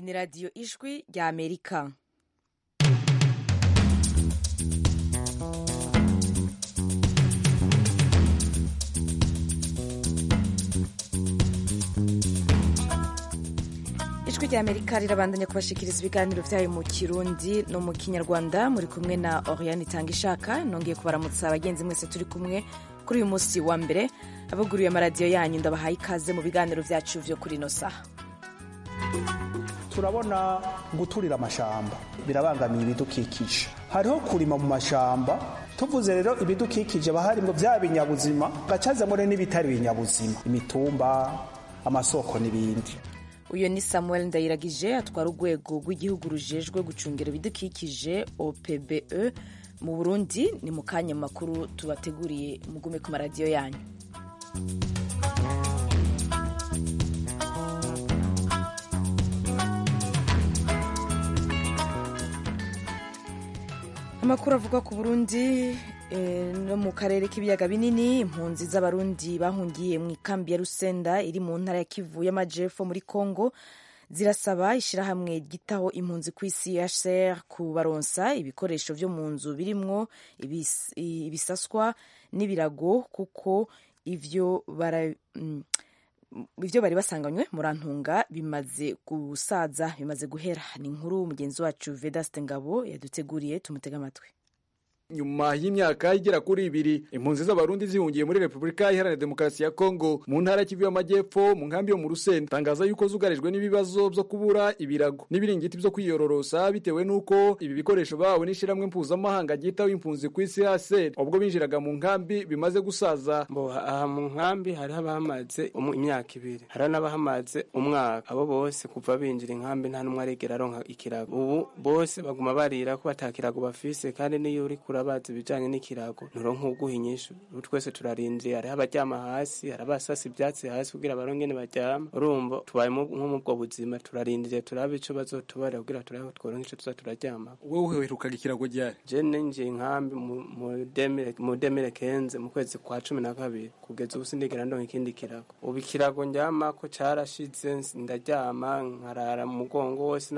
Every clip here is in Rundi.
ni radiyo ijwi rya amerika ijwi rya amerika rirabandanya kubashikiriza ibiganiro byayo mu kirundi no mu kinyarwanda muri kumwe na oriane itanga ishaka nongeye kubaramutsa abagenzi mwese turi kumwe kuri uyu munsi wa mbere abaguriye amaradiyo yanyu ndabahaye ikaze mu biganiro byacu byo kuri ino saha turabona guturira amashamba birabangamiye ibidukikije hariho kurima mu mashamba tuvuze rero ibidukikije baharimwo bya binyabuzima gacazamo rero n'ibitari binyabuzima imitumba amasoko n'ibindi uyu ni samuel ndayiragije atwara urwego rw'igihugu rujejwe gucungira ibidukikije opbe mu burundi ni mu kanya makuru tubateguriye mugume ku maradiyo yanyu amakuru avuga ku burundi no mu karere k'ibiyaga binini impunzi z'abarundi bahungiye mu ikambi ya rusenda iri mu ntara ya kivu y'amajepfo muri congo zirasaba ishyirahamwe ryitaho impunzi ku isi hcr kubaronsa ibikoresho byo mu nzu birimwo ibisaswa n'ibirago kuko ivyo bara ibyo bari basanganywe murantunga bimaze gusaza bimaze guhera ni inkuru mugenzi wacu vedaste ngabo yaduteguriye tumutega amatwi nyuma y'imyaka igera kuri ibiri impunzi z'abarundi zihungiye muri repubulika iharanira demokarasi ya kongo mu ntara kivu y'amajyepfo mu nkambi yo mu rusenda tangaza yuko zugarijwe n'ibibazo byo kubura ibirago n'ibiringiti byo kwiyororosa bitewe n'uko ibi bikoresho bahawe n'ishyirahamwe mpuzamahanga ryitaho impunzi ku isi hase ubwo binjiraga mu nkambi bimaze gusaza bo aha mu nkambi hari abahamaze imyaka ibiri hari n'abahamaze umwaka abo bose kuva binjira inkambi nta n'umwe aregera aronka ikirago ubu bose baguma barira ko batakirago bafise kandi n'iyo uri kura bazi ibijanye n'ikirago nturonka uguha inyishu ubu twese turarindiye hariho abaryama hasi hari abasasa ivyatsi hasi kugira barongene baryama urumva tubaye nko mu bwo buzima turarindiriye turabe ico bazotubarira kugira turabe tworonka ico tuza turaryama wowe uherukaga ikirago ryari je ninjiye inkambi mu demire kenze mu kwezi kwa cumi na kabiri kugeza ubu sindigera ndonka ikindi kirago ubu ikirago ndyamako carashize ndaryama nkarara mu mugongo wose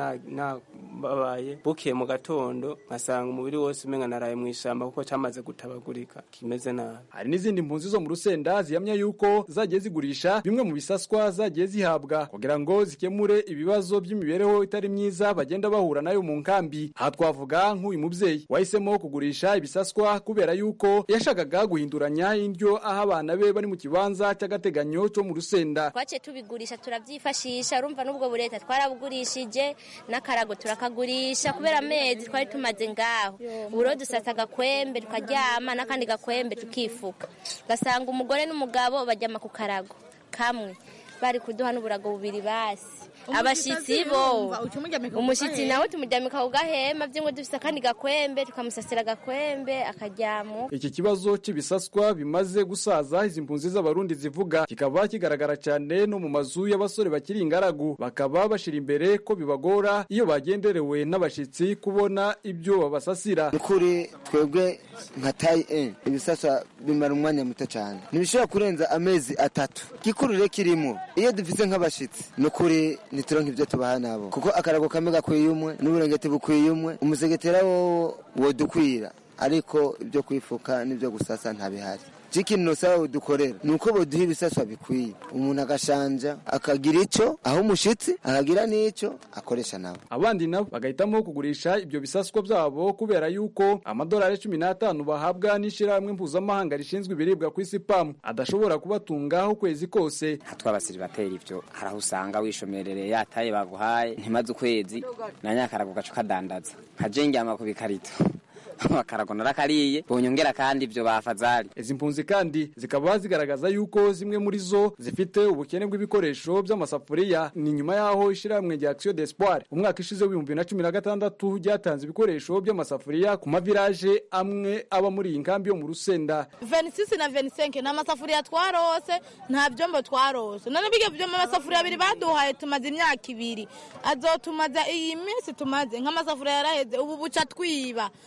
nababaye bukiye mu gatondo nkasanga umubiri wose umenga naraye mw'ishamba kuko cyamaze gutabagurika kimeze nabi hari n'izindi mpunzi zo mu rusenda zihamya yuko zagiye zigurisha bimwe mu bisaswa zagiye zihabwa kugira ngo zikemure ibibazo by'imibereho itari myiza bagenda bahura nayo mu nkambi aha twavuga nk'uyu mubyeyi wahisemo kugurisha ibisaswa kubera yuko yashakaga guhinduranya indyo aho abana be bari mu kibanza cy'agateganyo cyo mu rusenda twaciye tubigurisha turabyifashisha urumva n'ubwo bureta twarabugurishije n'akarago turakagurisha kubera amezi twari tumaze ngaho uburo dusasa agakwembe tukaryama n'akandi gakwembe tukifuka ugasanga umugore n'umugabo baryama ku karago kamwe bari kuduha n'uburago bubiri basi abashitsi bo umushitsi nawe tumuryamika ku gahema by'ingo dufise akandi gakwembe tukamusasira agakwembe akaryamo iki kibazo cy'ibisaswa bimaze gusaza izi mpunzi z'abarundi zivuga kikaba kigaragara cyane no mu mazu y'abasore bakiri ingaragu bakaba bashira imbere ko bibagora iyo bagenderewe n'abashitsi kubona ibyo babasasira kuri twebwe nka tayi e ibisaswa bimara umwanya muto cyane ntibishobora kurenza amezi atatu gikurure kirimo iyo dufise nk'abashitsi ni ukuri ntituronke ibyo tubaha nabo kuko akarago kamwe gakwiye umwe n'uburengeti bukwiye umwe umusegetera wowo wodukwira ariko ibyo kwifuka n'ibyo gusasa ntabihari ikintu nosaba dukorera ni uko boduha ibisaswa bikwiye umuntu agashanja akagira icyo aho umushyitsi akagira n'icyo akoresha nawe abandi nabo bagahitamo kugurisha ibyo bisaswa byabo kubera yuko amadolari cumi n'atanu bahabwa n'ishyirahamwe mpuzamahanga rishinzwe ibiribwa ku isi pamu adashobora kubatungaho ukwezi kose tw'abasiribateri ibyo hari aho usanga wishomerereye yataye baguhaye ntimaze ukwezi na nyakarago gacu kadandaza nkajengyama ku bikarito akarago narakariye bonyongera kandi ibyo bafazari izi mpunzi kandi zikaba zigaragaza yuko zimwe muri zo zifite ubukene bw'ibikoresho by'amasafuriya ni nyuma y'aho ishyirahamwe rya action d'espoir umwaka ishize w'ibihumbi na cumi na gatandatu ryatanze ibikoresho by'amasafuriya ku mavilaje amwe aba muri iyi nkambi yo mu rusenda venisisi na venisenke ni amasafuriya twarose nta byombo twarose none bijya byombo amasafuriya abiri baduhaye tumaze imyaka ibiri azotumaza iyi minsi tumaze nk'amasafuriya yaraheze ubu buca twiba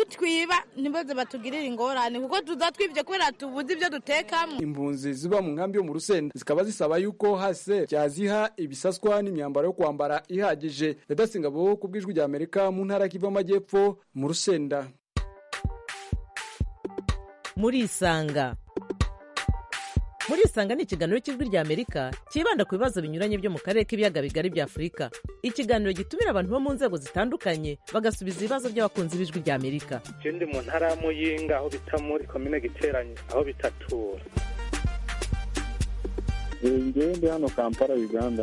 nitwiba ntibaze batugirire ingorane kuko tuza twibye kubera tubuze ibyo dutekamo impunzi ziba mu nkambi yo mu rusenda zikaba zisaba yuko hase byaziha ibisaswa n'imyambaro yo kwambara ihagije redasingabo ku bw'ijwi rya amerika mu ntara kiva amajyepfo mu rusenda murisanga murisanga ni ikiganiro cy'ijwi rya amerika cyibanda ku bibazo binyuranye byo mu karere k'ibiyaga bigari bya afurika ikiganiro gitumira abantu bo mu nzego zitandukanye bagasubiza ibibazo by'abakunzi b'ijwi rya amerika je ndi mu ntara ya muyinga aho bita muri komine giteranye aho bitatura ngewe ndi hano kampala uganda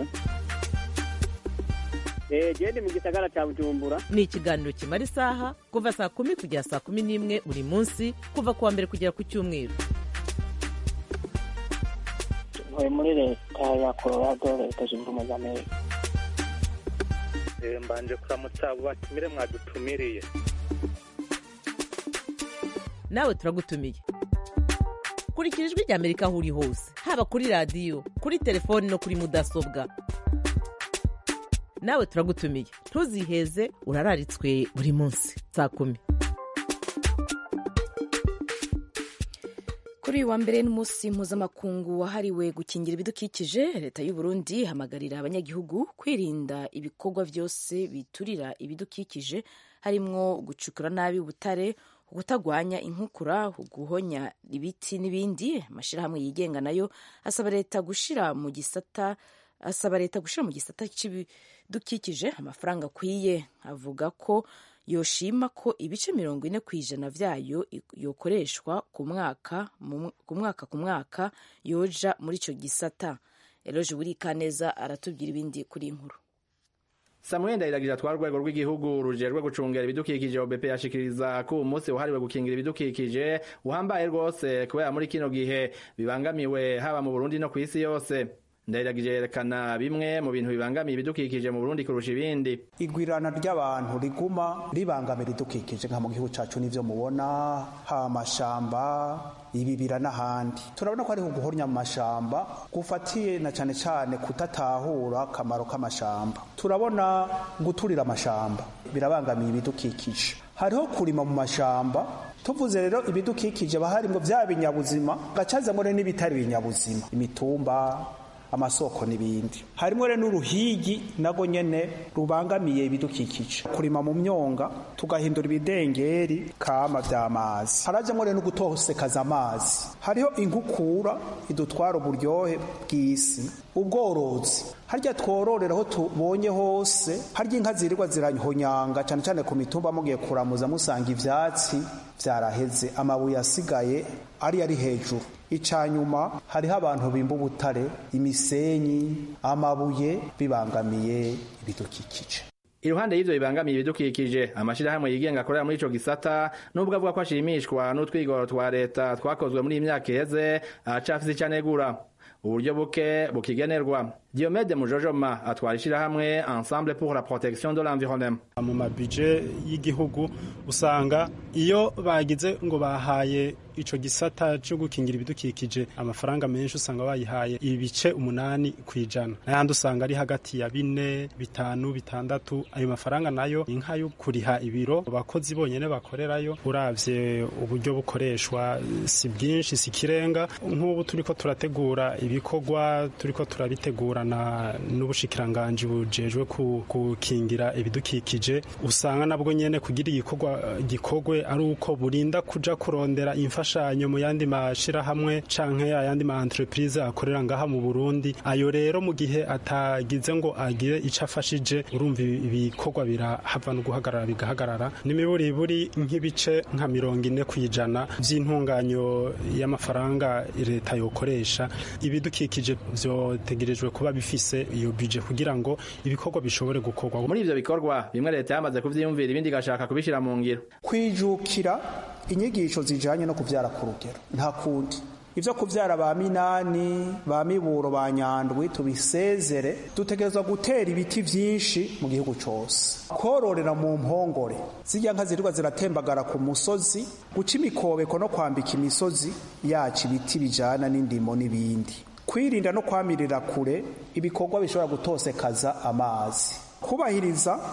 gende mu gisagara cya bujumbura ni ikiganiro kimara isaha kuva saa kumi kugera saa kumi n'imwe buri munsi kuva ku wa mbere kugera ku cyumweru ntuye muri leta ya colorado leta zunze ubumwe za amerika Eh, mbanje kuramutsa abo batumire mwadutumiriye nawe turagutumiye kurikira ijwi rya amerika aho uri hose haba kuri radiyo kuri telefoni no kuri mudasobwa nawe turagutumiye ntuziheze urararitswe buri munsi saa kumi kuri uyu wa mbere n'umunsi mpuzamakungu wahariwe gukingira ibidukikije leta y'u Burundi ihamagarira abanyagihugu kwirinda ibikorwa byose biturira ibidukikije harimwo gucukura nabi ubutare kutagwanya inkukura guhonya ibiti n'ibindi amashyirahamwe yigenga nayo asaba leta gushira mu gisata asaba leta gushyira mu gisata cy'ibidukikije amafaranga akwiye avuga ko yoshima ko ibice mirongo ine ku ijana byayo yokoreshwa ku mwaka ku mwaka ku mwaka yoja muri icyo gisata eroje burikaneza aratubwira ibindi kuri inkuru Samuel Ndayiragije atwara urwego rw'igihugu rujejwe gucungera ibidukikije OBP yashikiriza ko umunsi wahariwe gukingira ibidukikije uhambaye rwose kubera muri kino gihe bibangamiwe haba mu Burundi no ku isi yose ndayiragije yerekana bimwe mu bintu bibangamiye ibidukikije mu Burundi kurusha ibindi igwirana ry'abantu riguma ribangamira idukikije nka mu gihugu cacu nivyo mubona ha amashamba ibibira n'ahandi turabona ko hariho guhornya mu mashamba gufatiye na cane cane kutatahura akamaro k'amashamba turabona guturira amashamba birabangamiye ibidukikije hariho kurima mu mashamba tuvuze rero ibidukikije baharimwo vya binyabuzima gacazamwo n'ibitari binyabuzima imitumba amasoko n'ibindi harimo rero n'uruhigi nago nyene rubangamiye ibidukikije kurima mu myonga tugahindura ibidengeri kama vy'amazi harajamwo rero no gutosekaza amazi hariho inkukura idutwara uburyohe bw'isi ubworozi harya twororera aho tubonye hose harya inka zirirwa zirahonyanga cane cane ku mitumba mugiye kuramuza musanga ivyatsi vyaraheze amabuye asigaye ari ari hejuru icanyuma hariho abantu bimba ubutare imisenyi amabuye bibangamiye ibidukikije iruhande y'ivyo bibangamiye ibidukikije amashirahamwe yigenga akorera muri ico gisata nubwo avuga ko ashimishwa n'utwigoro twa leta twakozwe muri iyi myaka iheze aracafise ico anegura uburyo buke bukigenerwa Diomede Mujojoma atwara ishirahamwe Ensemble pour la protection de l'environnement mu mabije y'igihugu usanga iyo bagize ngo bahaye ico gisata cyo gukingira ibidukikije amafaranga menshi usanga bayihaye ibice umunani kwijana n'ayandi usanga ari hagati ya bine bitanu bitandatu ayo mafaranga nayo ni nk'ayo kuriha ibiro abakozi bonyene bakorerayo uravye uburyo bukoreshwa si bwinshi si kirenga nk'ubu turiko turategura ibikorwa turiko turabitegura na n'ubushikiranganji bujejwe gukingira ibidukikije usanga nabwo nyene kugira igikorwa gikorwe ari uko burinda kuja kurondera imfashanyo mu yandi mashirahamwe canke ayandi ma entreprise akorera ngaha mu Burundi ayo rero mu gihe atagize ngo agire ico afashije urumva ibikorwa birahava no guhagarara bigahagarara n'imiburiburi nk'ibice nka mirongo ine kwijana vy'intunganyo y'amafaranga leta yokoresha ibidukikije vyotegerejwe kuba bifise iyo budget kugira ngo ibikorwa bishobore gukorwa muri ivyo bikorwa bimwe leta yamaze kuvyiyumvira ibindi igashaka kubishira mu ngiro kwijukira inyigisho zijanye no kuvyara ku rugero nta kundi ivyo kuvyara ba minani ba miburo ba nyandwi tubisezere dutegerezwa gutera ibiti vyinshi mu gihugu cose kororera mu mpongore zirya nka zirirwa ziratembagara ku musozi guca imikobeko no kwambika imisozi yacu ibiti bijana n'indimo n'ibindi kwirinda no kwamirira kure ibikorwa bishobora gutosekaza amazi kubahiriza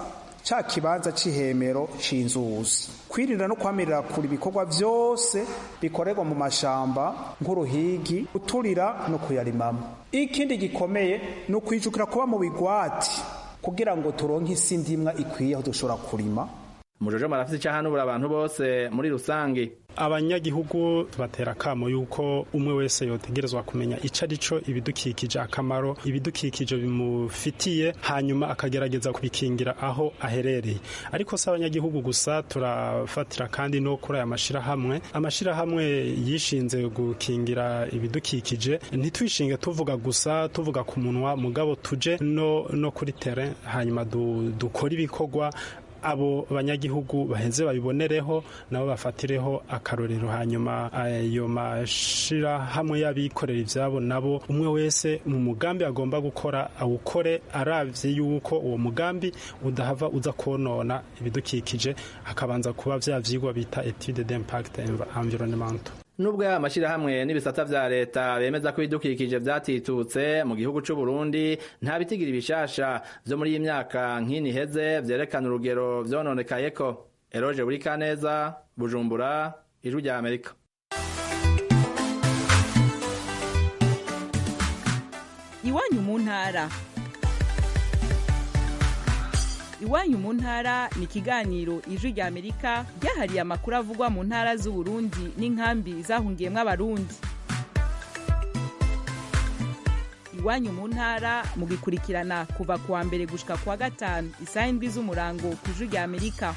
ca kibanza c'ihemero c'inzuzi kwirinda no kwamirira kure ibikorwa vyose bikorerwa mu mashamba nk'uruhigi guturira no kuyarimamo ikindi gikomeye ni ukwijukira kuba mu bigwati kugira ngo turonke isi ndimwa ikwiye aho dushobora kurima mujojo marafite icyahanubura abantu bose muri rusange abanyagihugu tubatera akamo yuko umwe wese yotegerezwa kumenya ico arico ibidukikije akamaro ibidukikije bimufitiye hanyuma akagerageza kubikingira aho aherereye ariko si abanyagihugu gusa turafatira kandi no kuri aya mashirahamwe amashirahamwe yishinze gukingira ibidukikije ntitwishinge tuvuga gusa tuvuga ku munwa mugabo tuje no, no kuri terrain hanyuma du, dukora ibikorwa abo banyagihugu baheze babibonereho nabo bafatireho akarorero hanyuma ayo mashirahamwe y'abikorera ivyabo nabo umwe wese mu mugambi agomba gukora awukore aravye yuko uwo mugambi udahava uza konona ibidukikije hakabanza kuba vya vyigwa bita etude d'impact environnemental nubwo yaba amashyirahamwe n'ibisata vya leta bemeza ko ibidukikije vyatitutse mu gihugu c'u Burundi nta bitigira ibishasha vyo muri iyi myaka nk'ini heze vyerekana urugero vyononekayeko eroje buri kaneza bujumbura ijwi rya amerika iwanyu mu ntara iwanyu mu ntara ni ikiganiro ijwi rya amerika ryahariye amakuru avugwa mu ntara z'uburundi n'inkambi zahungiyemo abarundi iwanyu mu ntara mugikurikirana kuva ku wa mbere gushika ku wa gatanu isaha indwi z'umurango ku ijwi rya amerika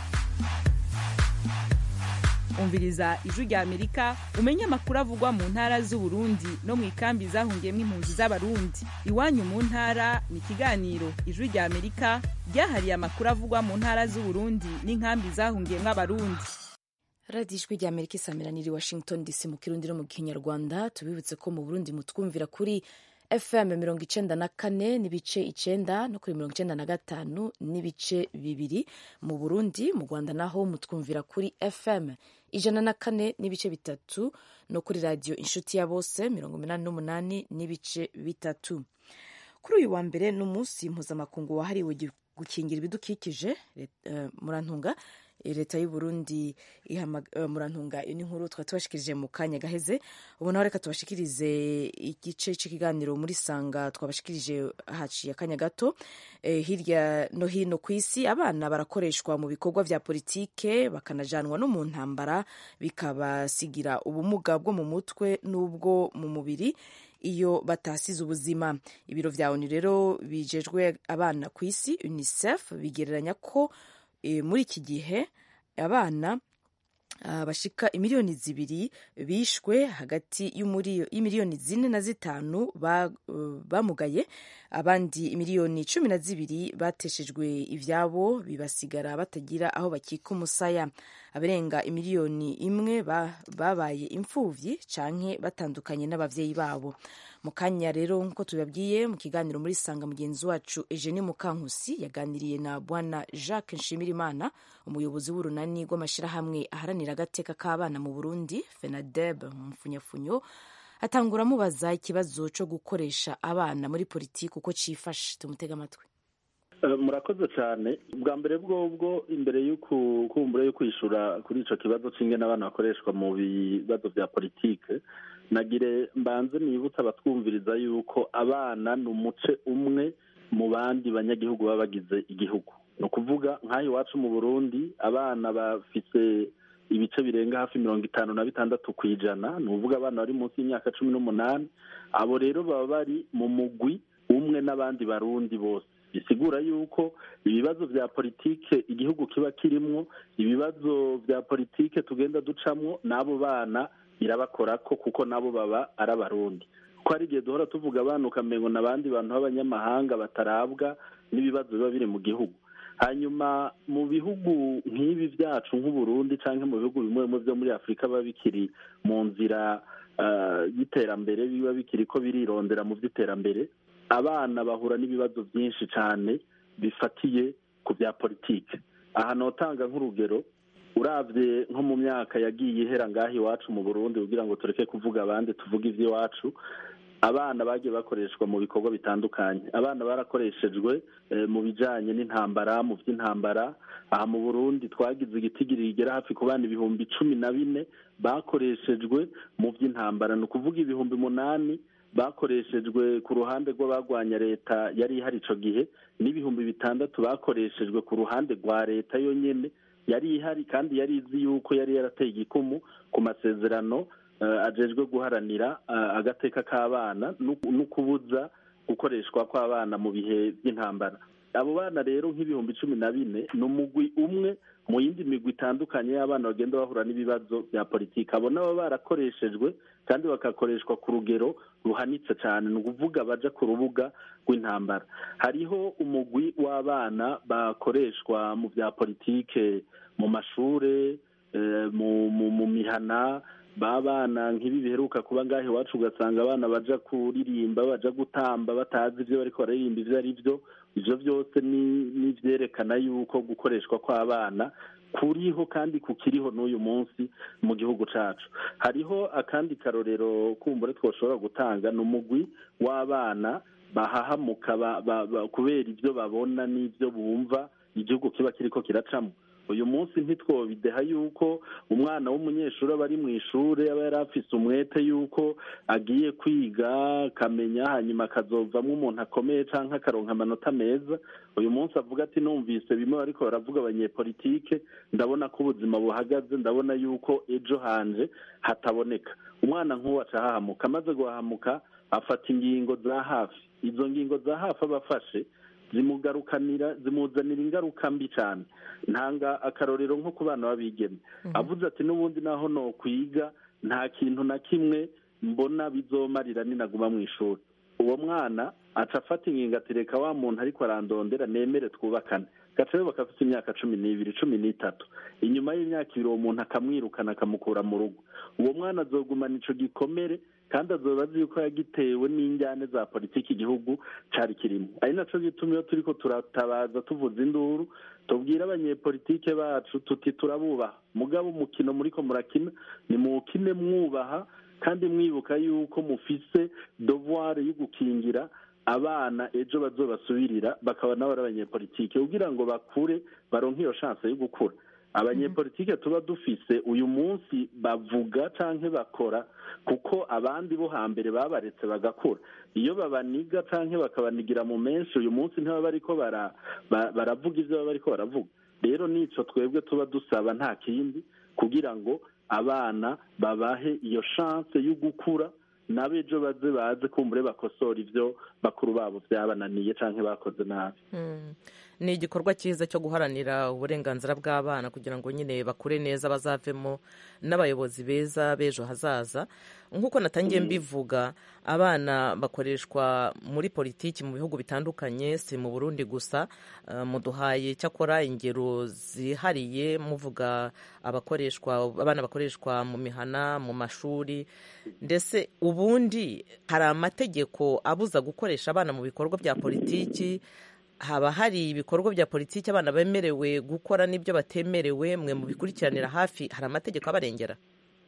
umviriza ijwi rya amerika umenye amakuru avugwa mu ntara z'uburundi no mu ikambi zahungiyemo impunzi z'abarundi iwanyu mu ntara ni ikiganiro ijwi rya amerika ryahariye amakuru avugwa mu ntara z'uburundi n'inkambi zahungiyemo abarundi radiyo ijwi rya amerika isamiraniye washington dc mu kirundi no mu kinyarwanda tubibutse ko mu burundi mutwumvira kuri fm mirongo icenda na kane n'ibice icenda no kuri mirongo icenda na gatanu n'ibice bibiri mu burundi mu rwanda naho mutwumvira kuri fm ijana na kane n'ibice bitatu no kuri radiyo inshuti ya bose mirongo umunani n'umunani n'ibice bitatu kuri uyu wa mbere ni umunsi mpuzamakungu wahariwe gukingira ibidukikije uh, murantunga leta y'u Burundi murantunga iyo ni inkuru twari tubashikirije mu kanya gaheze ubu naho reka tubashikirize igice cy'ikiganiro muri sanga twabashikirije haciye akanya gato hirya no hino ku isi abana barakoreshwa mu bikorwa vya politike bakanajanwa no mu ntambara bikabasigira ubumuga bwo mu mutwe n'ubwo mu mubiri iyo batasize ubuzima ibiro vya onu rero bijejwe abana ku isi unicef bigereranya ko muri iki gihe abana bashika imiliyoni zibiri bishwe hagati y'imiliyoni zine na zitanu bamugaye abandi imiliyoni cumi na zibiri bateshejwe ivyabo bibasigara batagira aho bakika umusaya abarenga imiliyoni imwe babaye imfuvyi canke batandukanye n'abavyeyi babo mu kanya rero nk'uko tubabwiye mu kiganiro muri sanga mugenzi wacu Eugenie Mukankusi yaganiriye na bwana Jacques Nshimirimana umuyobozi w'urunani rw'amashirahamwe aharanira agateka k'abana mu Burundi FENADEB mu mfunyafunyo atangura amubaza ikibazo cyo gukoresha abana muri politiki uko cifashe tumutega amatwi murakoze cyane bwa mbere bwobwo imbere y'ukumbura yo kwishura kuri ico kibazo c'ingene abana bakoreshwa mu bibazo vya politike nagire mbanze nibutsa abatwumviriza yuko abana ni umuce umwe mu bandi banyagihugu baba bagize igihugu ni ukuvuga nk'aho iwacu mu burundi abana bafise ibice birenga hafi mirongo itanu na bitandatu ku ijana ni ukuvuga abana bari munsi y'imyaka cumi n'umunani abo rero baba bari mu mugwi umwe n'abandi barundi bose bisigura yuko ibibazo vya politike igihugu kiba kirimwo ibibazo vya politike tugenda ducamwo n'abo bana birabakorako kuko nabo baba ari abarundi ko hari igihe duhora tuvuga abana ukamengo n'abandi bantu b'abanyamahanga batarabwa n'ibibazo biba biri mu gihugu hanyuma mu bihugu nk'ibi byacu nk'uburundi cyangwa mu bihugu bimwe bimwe byo muri afurika biba bikiri mu nzira y'iterambere biba bikiri ko birirondera mu by'iterambere abana bahura n'ibibazo byinshi cyane bifatiye ku bya politiki aha notanga nk'urugero urabye nko mu myaka yagiye ihera ngaho iwacu mu burundi kugira ngo tureke kuvuga abandi tuvuge iby'iwacu abana bagiye bakoreshwa mu bikorwa bitandukanye abana barakoreshejwe mu bijyanye n'intambara mu by'intambara aha mu burundi twagize igitigiri rigera hafi ku bana ibihumbi cumi na bine bakoreshejwe mu by'intambara ni ukuvuga ibihumbi umunani bakoreshejwe ku ruhande rw'abagwanya leta yari ihari icyo gihe n'ibihumbi bitandatu bakoreshejwe ku ruhande rwa leta yonyine yari ihari kandi yari izi yuko yari yarateye igikumu ku masezerano ajejwe guharanira agateka k'abana no kubuza gukoreshwa kw'abana mu bihe by'intambara abo bana rero nk'ibihumbi cumi na bine ni umugwi umwe mu yindi migwi itandukanye y'abana bagenda bahura n'ibibazo bya politiki abo nabo barakoreshejwe kandi bagakoreshwa ku rugero ruhanitse cyane ni ukuvuga baja ku rubuga rw'intambara hariho umugwi w'abana bakoreshwa mu bya politike mu mashure mu mihana babana nk'ibi biheruka kuba ngaho iwacu ugasanga abana baja kuririmba baja gutamba batazi ibyo bariko baririmba ibyo ari byo ibyo byose ni ibyerekana yuko gukoreshwa kw'abana kuriho kandi kukiriho n'uyu munsi mu gihugu cyacu hariho akandi karorero kumbure twashobora gutanga ni umugwi w'abana bahahamuka kubera ibyo babona n'ibyo bumva igihugu kiba kiriko kiracamo uyu munsi ntitwobideha yuko umwana w'umunyeshuri aba ari mu ishuri aba yari afise umwete yuko agiye kwiga akamenya hanyuma akazovamo umuntu akomeye cyangwa akaronka amanota meza uyu munsi avuga ati numvise bimwe ariko baravuga abanyepolitike ndabona ko ubuzima buhagaze ndabona yuko ejo hanje hataboneka umwana nk'uwo aca ahahamuka amaze guhahamuka afata ingingo za hafi izo ngingo za hafi aba afashe zimugarukanira zimuzanira ingaruka mbi cyane ntanga akarorero nko ku bana b'abigeme avuze ati n'ubundi naho no kwiga nta kintu na kimwe mbona bizomarira ninaguma mu ishuri uwo mwana aca afata ingingo ati reka wa muntu ariko arandondera nemere twubakane gaca rero bakafite imyaka cumi n'ibiri cumi n'itatu inyuma y'imyaka ibiri uwo muntu akamwirukana akamukura mu rugo uwo mwana azogumana ico gikomere kandi azoba azi yuko yagitewe n'injyane za politiki igihugu cari kirimo ari naco gituma iyo turiko turatabaza tuvuza induru tubwira abanyepolitike bacu tuti turabubaha mugabo umukino muriko murakina ni muwukine mwubaha kandi mwibuka yuko mufise devoir yo gukingira abana ejo bazobasubirira bakaba nabo ari abanyepolitike kugira ngo bakure baronke iyo chance yo gukura abanyepolitike tuba dufise uyu munsi bavuga canke bakora kuko abandi bo hambere babaretse bagakura iyo babaniga canke bakabanigira mu menshi uyu munsi ntibaba bariko baravuga ivyo baba bariko baravuga rero nico twebwe tuba dusaba nta kindi kugira ngo abana babahe iyo chance yo gukura n'abejo baze baze kumbure bakosora ibyo bakuru babo byabananiye canke bakoze nabi ni igikorwa cyiza cyo guharanira uburenganzira bw'abana kugira ngo nyine bakure neza bazavemo n'abayobozi beza b'ejo hazaza nk'uko natangiye mbivuga abana bakoreshwa muri politiki mu bihugu bitandukanye si mu burundi gusa muduhaye cyakora ingero zihariye muvuga abakoreshwa abana bakoreshwa mu mihana mu mashuri ndetse ubundi hari amategeko abuza gukoresha abana mu bikorwa bya politiki haba hari ibikorwa bya politiki abana bemerewe gukora n'ibyo batemerewe mwe mu bikurikiranira hafi hari amategeko abarengera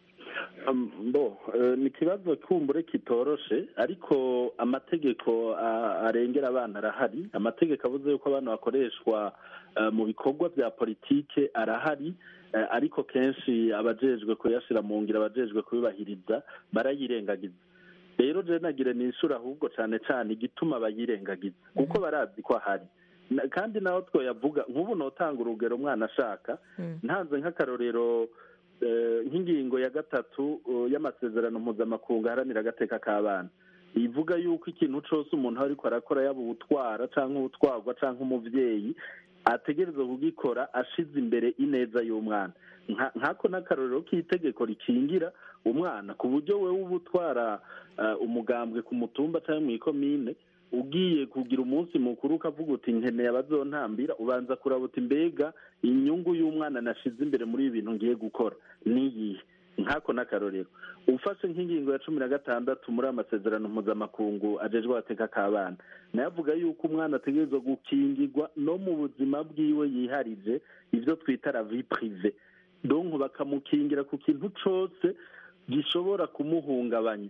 bo ni ikibazo kumbure kitoroshe ariko amategeko arengera abana arahari amategeko avuze yuko abana bakoreshwa mu bikorwa bya politike arahari ariko kenshi abajejwe kuyashyira mu ngiro abajejwe kubibahiriza barayirengagiza rero je nagire nishura ahubwo cyane cyane igituma bayirengagiza kuko barazi ko ahari kandi naho twoyavuga nk'ubu notanga urugero umwana ashaka ntanze nk'akarorero nk'ingingo ya gatatu y'amasezerano mpuzamakungu aharanira agateka k'abana ivuga yuko ikintu cyose umuntu ariko arakora yaba uwutwara cyangwa uwutwarwa cyangwa umubyeyi ategereza kugikora ashize imbere ineza y'umwana nk'ako n'akarorero k'itegeko rikingira umwana ku buryo we uba utwara umugambwe ku mutumba cyangwa mu ikomine ugiye kugira umunsi mukuru ukavuga uti nkeneye abazontambira ubanza kurabuta imbega inyungu y'umwana nashize imbere muri ibi bintu ngiye gukora niyihe nk'ako n'akarorero ufashe nk'ingingo ya cumi na gatandatu muri amasezerano mpuzamakungu ajejwe agateka k'abana nayo avuga yuko umwana ategerezwa gukingirwa no mu buzima bwiwe yiharije ibyo twita la vie prive donc bakamukingira ku kintu cyose gishobora kumuhungabanya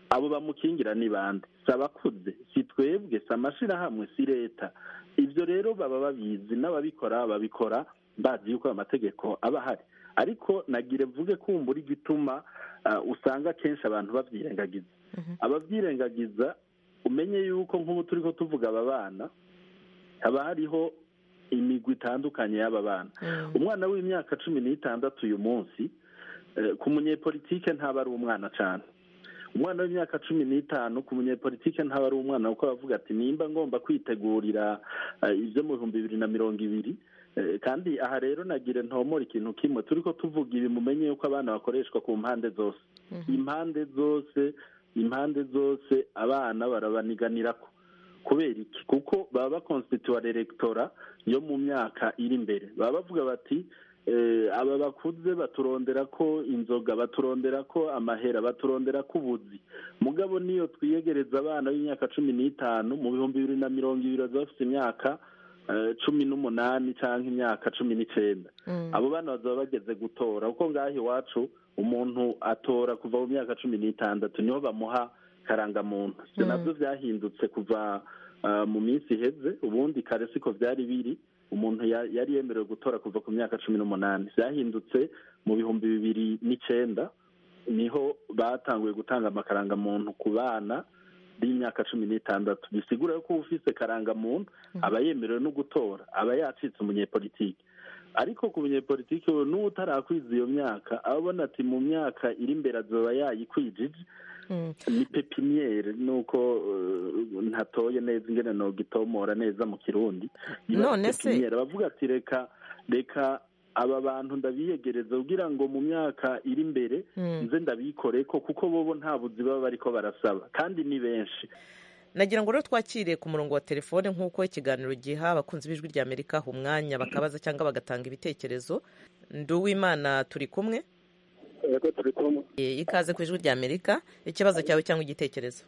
abo bamukingira ni bande si abakuze si twebwe si amashirahamwe si leta ibyo rero baba babizi n'ababikora babikora bazi yuko amategeko aba ahari ariko nagire mvuge kumbura igituma usanga kenshi abantu babyirengagiza ababyirengagiza umenye yuko nk'ubu turi ko tuvuga aba bana haba hariho imigwi itandukanye y'aba bana umwana w'imyaka cumi n'itandatu uyu munsi ku munyepolitike ntaba ari umwana cyane umwana w'imyaka cumi n'itanu ku munyepolitike ntaba ari umwana kuko bavuga ati nimba ngomba kwitegurira ibyo mu bihumbi bibiri na mirongo ibiri kandi aha rero nagire ntomora ikintu kimwe turi ko tuvuga ibi mumenye yuko abana bakoreshwa ku mpande zose impande zose impande zose abana barabaniganira ko kubera iki kuko baba bakonstituwa elegtora yo mu myaka iri imbere baba bavuga bati aba bakuze baturondera ko inzoga baturondera ko amahera baturondera ko ubuzi mugabo niyo twiyegereza abana b'imyaka cumi n'itanu mu bihumbi bibiri na mirongo ibiri bazaba bafite imyaka cumi n'umunani cyangwa imyaka cumi n'icyenda abo bana bazaba bageze gutora kuko ngaho iwacu umuntu atora kuva mu myaka cumi n'itandatu niho bamuha karangamuntu ibyo nabyo byahindutse kuva mu minsi iheze ubundi kare siko byari biri umuntu yari yemerewe gutora kuva ku myaka cumi n'umunani byahindutse mu bihumbi bibiri n'icyenda niho batanguye gutanga amakarangamuntu ku bana b'imyaka cumi n'itandatu bisigura ko uba ufite karangamuntu aba yemerewe no gutora aba yacitse umunyepolitiki ariko ku munyepolitiki we n'uwo utarakwiza iyo myaka aba abona ati mu myaka iri imbere azoba yayikwijije ni pepiniyeri nuko ntatoye neza ingene nogitomora neza mu kirundi none se bavuga ati reka reka aba bantu ndabiyegereza kugira ngo mu myaka iri imbere nze ndabikore ko kuko bobo nta buzi baba bariko barasaba kandi ni benshi nagira ngo rero twakire ku murongo wa telefone nk'uko ikiganiro giha abakunzi b'ijwi rya amerika umwanya bakabaza cyangwa bagatanga ibitekerezo nduwimana turi kumwe yego turi kumwe ikaze ku ijwi rya amerika ikibazo cyawe cyangwa igitekerezo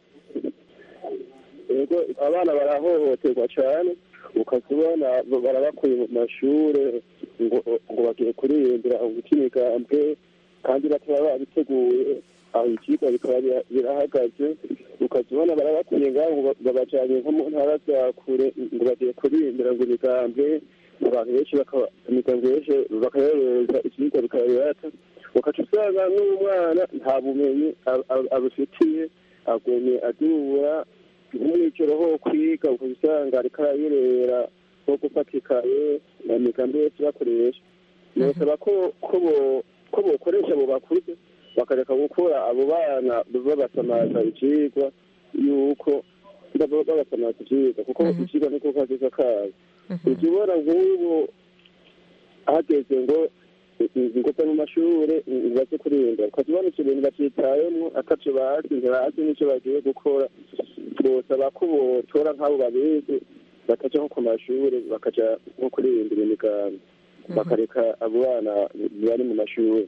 yego abana barahohoterwa cyane ukazibona barabakuye mu mashuri ngo ngo bagiye kuririmbira guca imigambwe kandi bataba babiteguye aho ikigo bikaba birahagaze ukazibona barabakuye ngaho ngo babajyanye nko mu ntara za kure ngo bagiye kuririmbira ngo imigambwe abantu benshi imigambwe benshi bakayohereza ikigo bikaba birata ukaca usanga n'umwana nta bumenyi abufitiye agumye adubura nk'umwiciro ho kwiga ukaba usanga ariko arayerera nko gufata ikaye na migambi yose bakoresha birasaba ko ko bokoresha abo bakuze bakareka gukura abo bana babasamaza icyigwa yuko babasamaza icyigwa kuko icyigwa niko kaziza kazo ujya ubona nk'ubu hageze ngo ingota mu mashuri baze kurinda ukazibona icyo bintu bacyitayemo ataco bazi ntibazi n'icyo bagiye gukora bosaba ko botora nk'abo babizi bakaja nko ku mashuri bakaja nko kuririmbira imigambi bakareka abo bana bari mu mashuri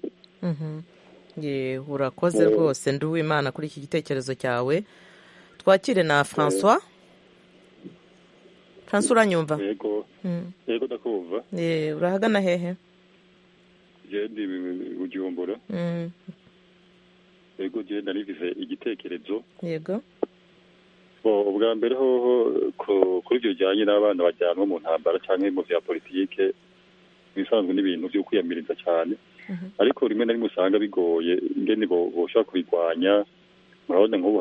urakoze rwose nduwimana kuri iki gitekerezo cyawe twakire na francois francois uranyumva yego yego ndakumva urahagana hehe ndi bujumbura yego genda nivize igitekerezo yego ubwa mbere hoho kuri ibyo bijyanye n'abana bajyanwa mu ntambara cyangwa mu bya politike ibisanzwe n'ibintu byo kwiyamiriza cyane ariko rimwe na rimwe usanga bigoye ingene boshobora kubirwanya murabona nk'ubu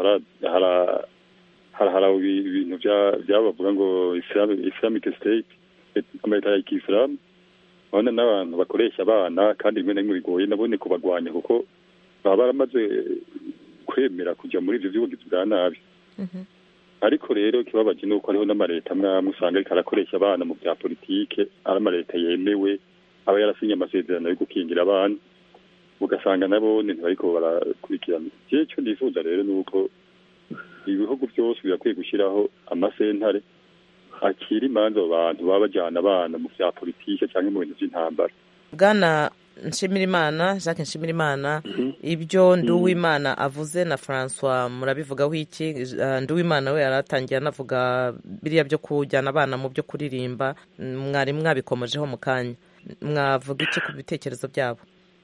hari ibintu byabavuga ngo islamic state amaleta ya kisilamu urabona n'abantu bakoresha abana kandi rimwe na rimwe bigoye nabone kubagwanya kuko baba baramaze kwemera kujya muri ibyo by'ubugizi bwa nabi ariko rero ikibabaje ni uko hariho n'amaleta amwe amwe usanga ariko arakoresha abana mu bya politike ari amaleta yemewe aba yarasinye amasezerano yo gukingira abana ugasanga nabo ntibariko barakurikirana jewe icyo ndifuza rero ni uko ibihugu byose birakwiye gushyiraho amasentare akira imanza abo bantu baba bajyana abana mu bya politike cyangwa mu bintu by'intambara bwana nshimirimana jacques nshimirimana ibyo nduwimana avuze na francois murabivugaho iki nduwimana we yaratangiye anavuga biriya byo kujyana abana mu byo kuririmba mwari mwabikomojeho mu kanya mwavuga iki ku bitekerezo byabo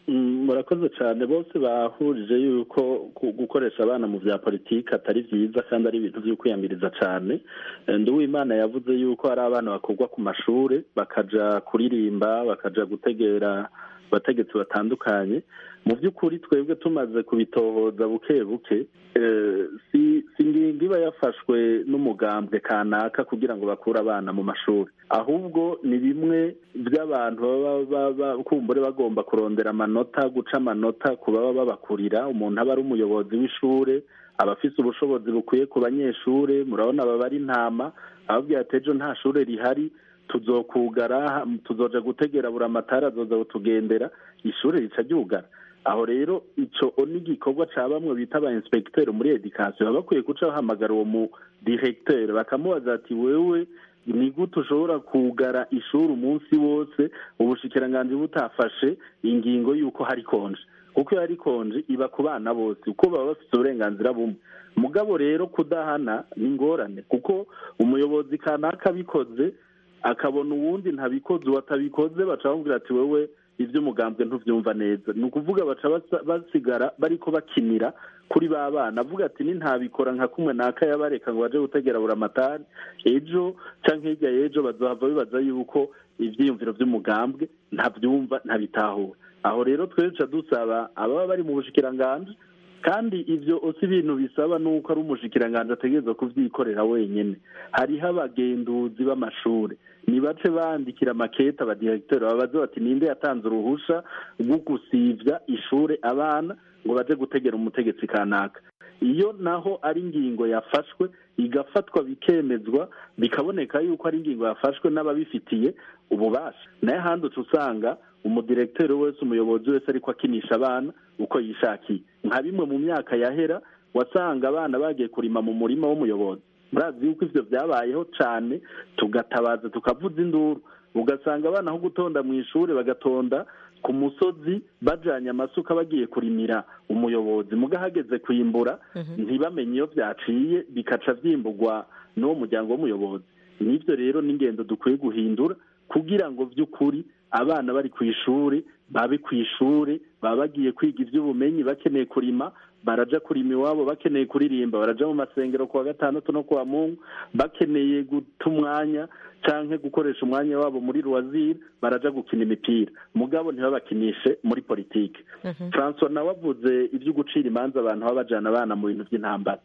murakoze cyane bose bahurije yuko ku- gukoresha abana mu bya politiki atari byiza kandi ari ibintu byo kwiyamiriza cyane Eh, nduwimana yavuze yuko hari abana bakurwa ku mashuri bakaja kuririmba bakaja gutegera abategetsi batandukanye mu by'ukuri twebwe tumaze kubitohoza buke buke eh, si si ingingo iba yafashwe n'umugambwe kanaka kugira ngo bakure abana mu mashuri ahubwo ni bimwe by'abantu baba baba- kumbure bagomba kurondera amanota guca amanota ku baba babakurira umuntu aba ari umuyobozi w'ishure aba afise ubushobozi bukwiye ku banyeshure murabona aba ari intama ababwira ati ejo nta shure rihari tuzokugara tuzoja gutegera buri amatara azoza kutugendera ishure rica ryugara aho rero ico ni igikorwa ca bamwe bita aba inspecteur muri education baba bakwiye guca bahamagara uwo mu directeur bakamubaza ati wewe ni gute ushobora kugara ishuri umunsi wose ubushikiranganji butafashe ingingo y'uko hari konje kuko iyo hari konje iba ku bana bose kuko baba bafite uburenganzira bumwe mugabo rero kudahana ni ingorane kuko umuyobozi kanaka abikoze akabona uwundi ntabikoze uwo atabikoze baca bamubwira ati wewe iby'umugambwe ntubyumva neza ni ukuvuga baca basa- basigara bariko bakinira kuri ba bana avuga ati ni ntabikora nka kumwe naka yabareka ngo baje gutegera buramatari ejo canke hirya y'ejo bazohava bibaza yuko ivyiyumviro vy'umugambwe ntavyumva ntabitahura aho rero twese duca dusaba ababa bari mu bushikiranganji kandi ivyo si ibintu bisaba nuko ari umushikiranganji ategerezwa kuvyikorera wenyene hariho abagenduzi b'amashure nibace bandikira makete abadiregiteri babaze bati ninde yatanze uruhusha rwo gusivya ishure abana ngo baje gutegera umutegetsi kanaka iyo naho ari ingingo yafashwe igafatwa bikemezwa bikaboneka yuko ari ingingo yafashwe n'ababifitiye ububasha nayo ahandi uca usanga umudiregiteri wese umuyobozi wese ariko akinisha abana uko yishakiye nka bimwe mu myaka yahera wasanga abana bagiye kurima mu murima w'umuyobozi murazi yuko ivyo vyabayeho cane tugatabaza tukavuza induru ugasanga abana aho gutonda mu ishuri bagatonda ku musozi bajanye amasuka bagiye kurimira umuyobozi muga hageze kwimbura ntibamenye iyo vyaciye bikaca vyimburwa n'uwo muryango w'umuyobozi nivyo rero n'ingendo dukwiye guhindura kugira ngo vy'ukuri abana bari ku ishuri babe ku ishuri baba bagiye kwiga ivy'ubumenyi bakeneye kurima baraja kurima iwabo bakeneye kuririmba baraja mu masengero kuwa gatandatu no kuwa mungu bakeneye guta umwanya canke gukoresha umwanya wabo muri ruwaziri baraja gukina imipira mugabo ntibabakinishe muri politike francois nawe avuze ivyo gucira imanza abantu baba bajana abana mu bintu vy'intambara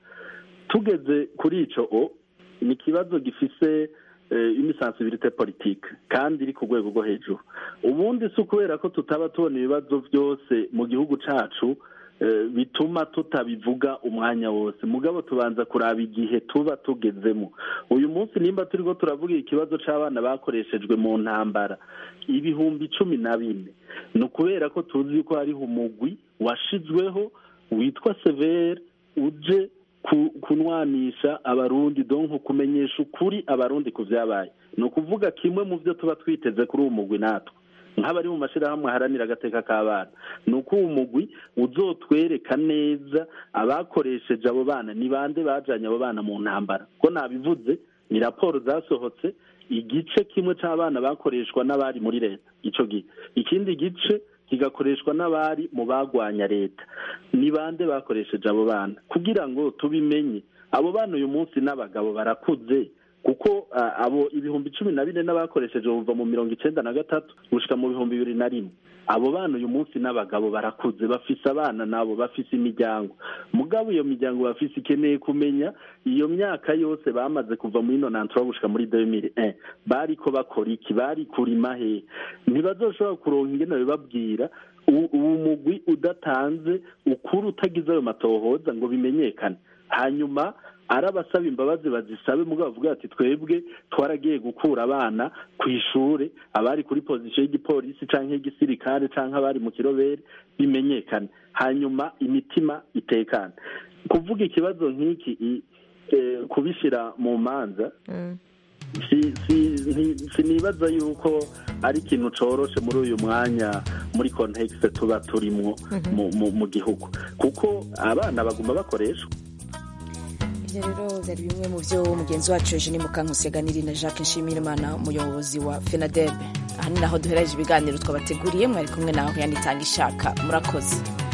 tugeze kuri ico o ni ikibazo gifise imisansibilite politike kandi iri ku rwego rwo hejuru ubundi si ukubera ko tutaba tubona ibibazo byose mu gihugu cacu eh, bituma tutabivuga umwanya wose mugabo tubanza kuraba igihe tuba tugezemo uyu munsi nimba turiko turavuga ikibazo c'abana bakoreshejwe mu ntambara ibihumbi cumi na bine ni ukubera ko tuzi ko hariho umugwi washizweho witwa severe uje ku- kunwanisha abarundi donko kumenyesha ukuri abarundi ku vyabaye ni ukuvuga kimwe mu vyo tuba twiteze kuri uwo mugwi natwe nk'abari mu mashirahamwe haranira agateka k'abana ni uko uwo mugwi uzotwereka neza abakoresheje abo bana ni bande bajanye abo bana mu ntambara ko nabivuze ni raporo zasohotse igice kimwe c'abana bakoreshwa n'abari muri leta ico gihe ikindi gice kigakoreshwa n'abari mu bagwanya leta ni bande bakoresheje abo bana kugira ngo tubimenye abo bana uyu munsi n'abagabo barakuze kuko ah, abo ibihumbi cumi na bine n'abakoresheje buva mu mirongo icenda na gatatu gushika mu bihumbi bibiri na rimwe abo bana uyu munsi n'abagabo barakuze bafise abana nabo bafise imiryango mugabo iyo miryango bafise ikeneye kumenya iyo myaka yose bamaze kuva muri nonantura gushika muri 2001 bariko bakora iki bari kurima he ntibazoshobora kuronka ingene bibabwira u- uwo mugwi udatanze ukuri utagize ayo matohoza ngo bimenyekane hanyuma ari abasaba imbabazi bazisabe mugabo bavuga ati twebwe twaragiye gukura abana ku ishure abari kuri pozisiyo y'igipolisi canke y'igisirikare canke abari mu kirobere bimenyekane hanyuma imitima itekane kuvuga ikibazo nk'iki i- eh, kubishira mu manza si- si- nti- sinibaza yuko ari ikintu coroshe muri uyu mwanya muri kontekste tuba turimwo mu- mu- mu gihugu kuko abana baguma bakoreshwa ibyo rero byari bimwe mu byo mugenzi wacu eugene mukankusi yaganiriye na jacques nshimirimana umuyobozi wa fenadebe aha ni naho duhereje ibiganiro twabateguriye mwari kumwe naho yanitanga ishaka murakoze